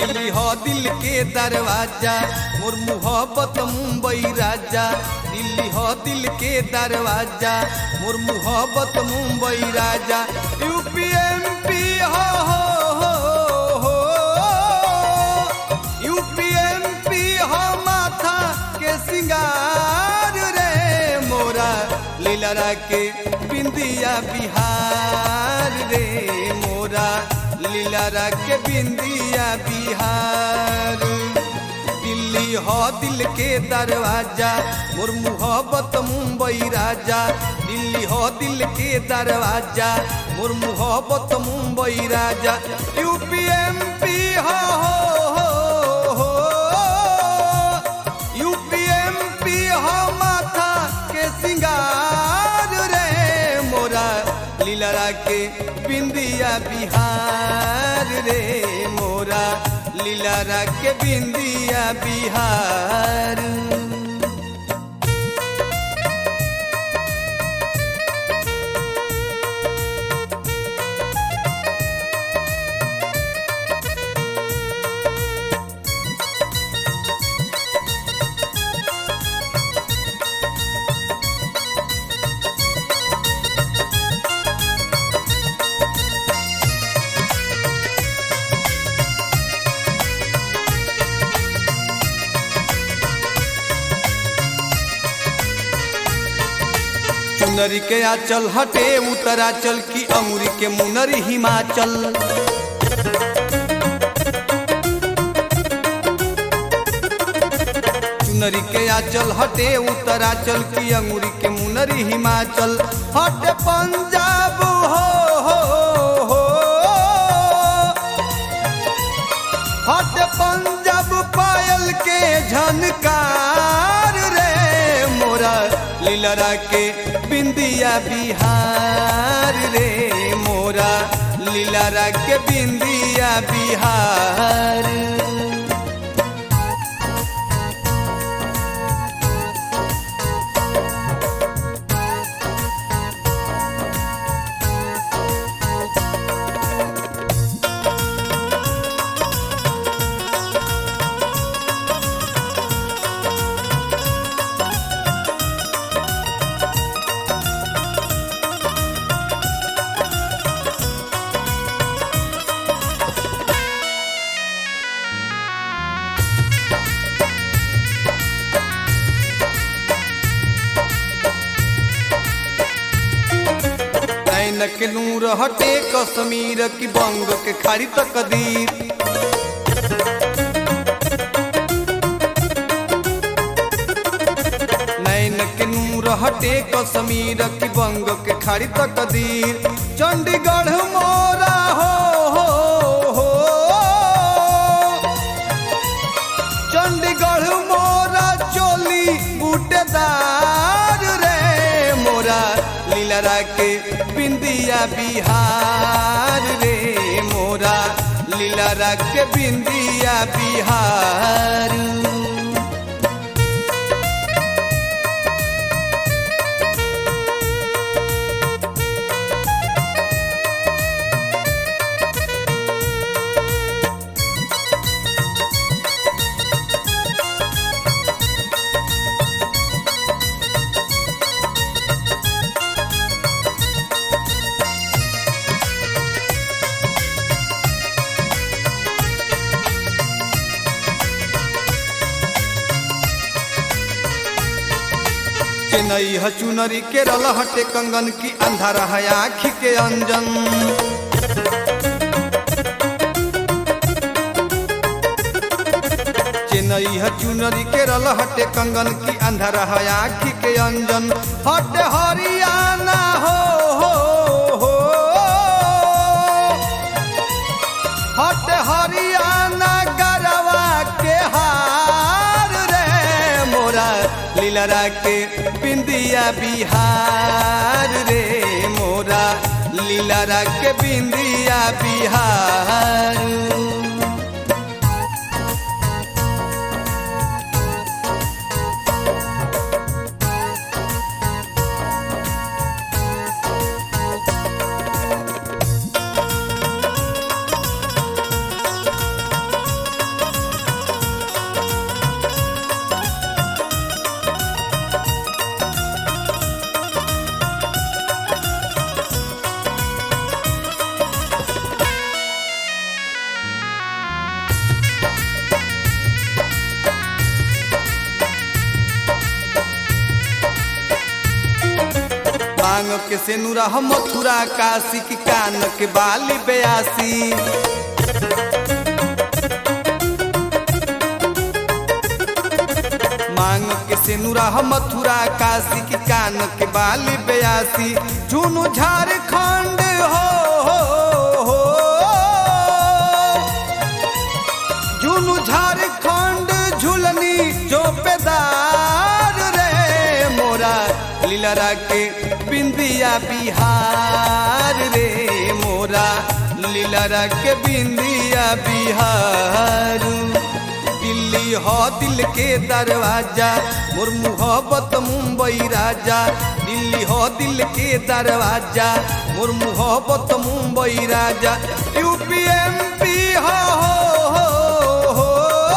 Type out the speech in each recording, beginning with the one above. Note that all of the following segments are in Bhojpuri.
दिल्ली हो दिल के दरवाजा मोर मोहब्बत मुंबई राजा दिल्ली हो दिल के दरवाजा मोर मोहब्बत मुंबई राजा यूपीएमपी हो हो हो हो यूपीएमपी हो माथा के सिंगार रे मोरा लीलरा के बिंदिया बिहार रे मोरा लीलरा के बिंदिया बिहार दिल्ली हो दिल के दरवाजा मोर मोहब्बत मुंबई राजा दिल्ली हो दिल के दरवाजा मोर मोहब्बत मुंबई राजा यूपीएमपी हो हो हो यूपीएमपी हो माथा के सिंगार रे मोरा लीलरा के बिंदिया बिहार रे मोरा लीलरा के बिंदिया बिहार चुनरी के आचल हटे उत्तराचल की अमूरी के मुनरी हिमाचल चुनरी के आचल हटे उत्तराचल की अंगूरी के मुनरी हिमाचल हटे पंजाब हो हो हो हटे पंजाब पायल के झनकार रे मोरा लीलरा के बिंदिया बिहार रे मोरा लीलरा के बिंदिया बिहार नैन के नूर हटे कश्मीर की बंग के खाड़ी तकदीर नैन के नूर हटे कश्मीर की बंग के खाड़ी तकदीर चंडीगढ़ मोरा हो हो हो चंडीगढ़ मोरा चोली बूटेदार रे मोरा लीलरा के बिंदिया बिहार रे मोरा लीलरा के बिंदिया बिहार चेन्नई ह चुनरी केरल हटे कंगन की अंधारा है आँखी के अंजन चेन्नई है चुनरी केरल हटे कंगन की अंधारा है आँखी के अंजन हटे हरियाणा हो हो हो हटे हरियाणा गरवा के हार रे मोरा लीलरा के बिंदिया बिहार रे मोरा लीलरा के बिंदिया बिहार मांग के सेनुरा हम मथुरा काशी की कान के बाली बयासी मांग के सेनुरा हम मथुरा काशी की कान के बाली बयासी झुनु झारखंड हो, हो, हो झुनु झारखंड झुलनी चौपेदार रे मोरा लीलरा के बिंदिया बिहार रे मोरा लीलरा के बिंदिया बिहार दिल्ली हो दिल के दरवाजा मोर मोहब्बत मुंबई राजा दिल्ली हो दिल के दरवाजा मोर मोहब्बत मुंबई राजा यूपी एमपी हो, हो, हो,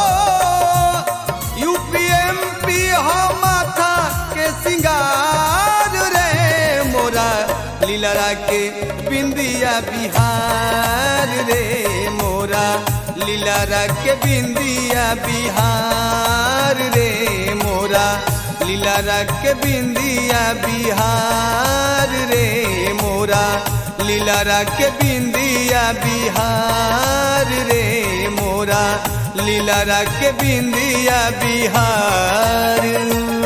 हो यूपी एमपी हो माथा के सिंगार रे मोरा लीलरा के बिंदिया बिहार रे मोरा लीलरा के बिंदिया बिहार रे मोरा लीलरा के बिंदिया बिहार रे मोरा लीलरा के बिंदिया बिहार रे मोरा लीलरा के बिंदिया बिहार